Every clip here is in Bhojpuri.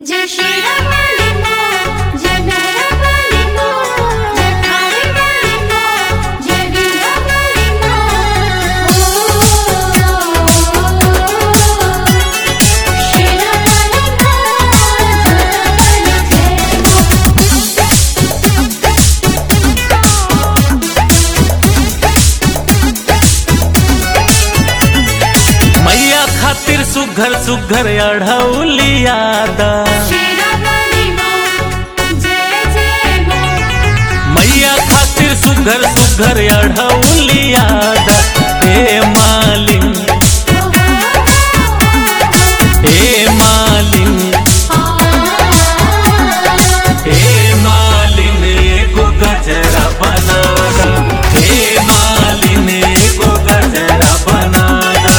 जय श्री राम वाली माँ जय मेरा वाली माँ जय थारी वाली माँ जय वीरा वाली माँ श्री राम वाली माँ जय मैया खातिर सुघर सुघर अढ़ौलियादा श्री राम वाली माँ जय जय माँ मैया खातिर सुघर सुघर अढ़ौलियादा हे मालिन हे मालिन हे मालिन एगो गजरा बनादा हे मालिन एगो गजरा बनादा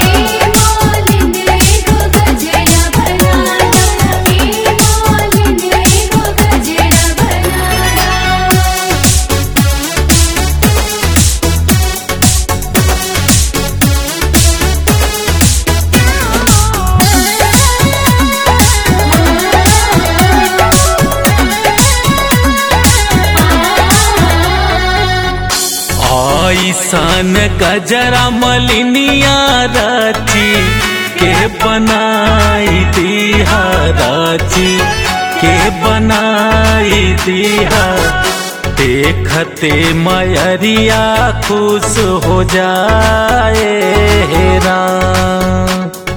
ऐसन गजरा मलिनिया राची के बनाई दिहा राची के बनाई दिहा देखते मयरिया खुश हो जाए हे राम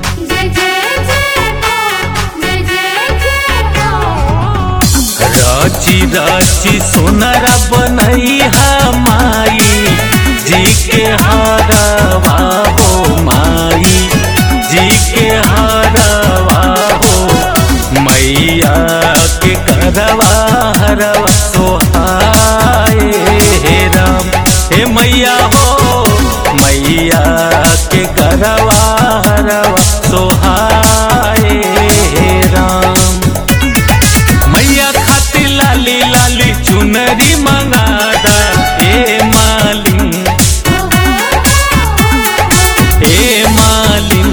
राची राची सोनरा बनैहा माई जी के हरवा हो माई जी के हरवा हो मैया के करवा हरवा सोहाए हे राम हे मैया हो मैया के करवा हरवा सोहाए हे राम मैया खातिर लाली लाली चुनरी मंगादा ए मालिन ए मालिन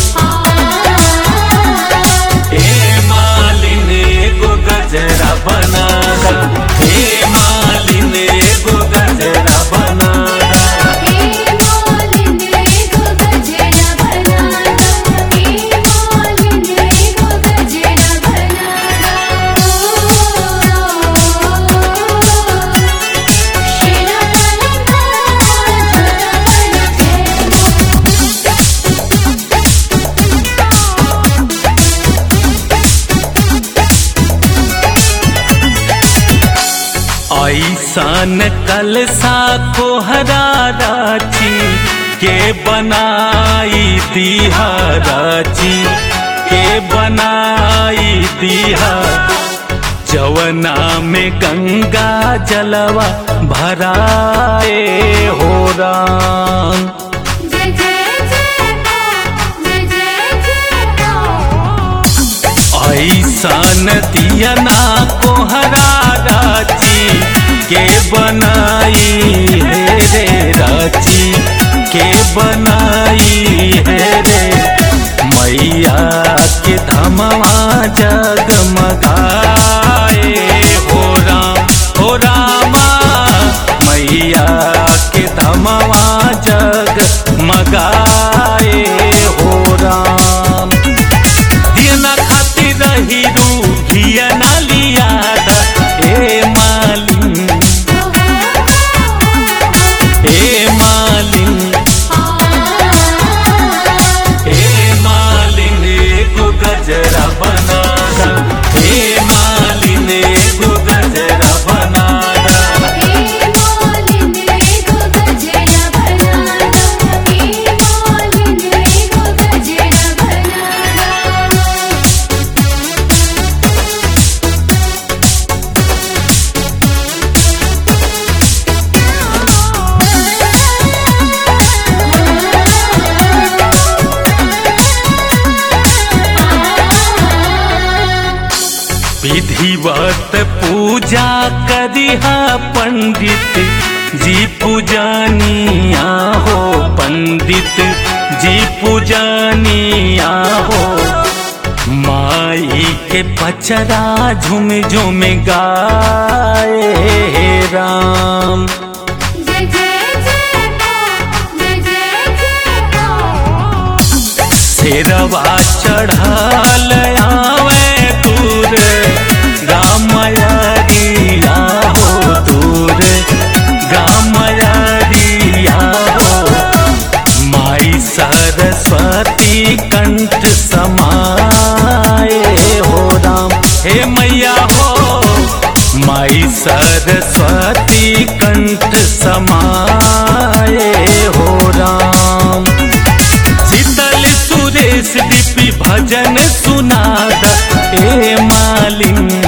ए मालिन एगो गजरा बनादा ए मालिन एगो गजरा बनादा ऐसन कलसा कोहरा राची के बनाई दिहा राची के बनाई दिहा जवना में गंगा जलवा भराए हो राम ऐसन दियना कोहरा राची के बनाई है रे राची के बनाई है रे मैया के धमवा जगमगाए हो राम हो रामा मैया के धमवा जगमगाए हो राम दियना खातिर रही रू धियना लियादा ए मालिन ए मालिन ए मालिन एगो गजरा बनादा ए मालिन एगो गजरा बनादा विधिवत पूजा करिहा पंडित जी पूजनिया हो पंडित जी पूजनिया हो माँ माई के पचरा झुम झुम गाए राम जय जय जय माँ जय जय जय माँ शेरवा चढ़ल आवे दूर गामयरिया हो दूर गामयरिया हो माई सरस्वती कंठ समाए हो राम हे मैया हो माई सरस्वती कंठ समाए हो राम शीतल सुरेश दीपी भजन सुनाद ए मालिन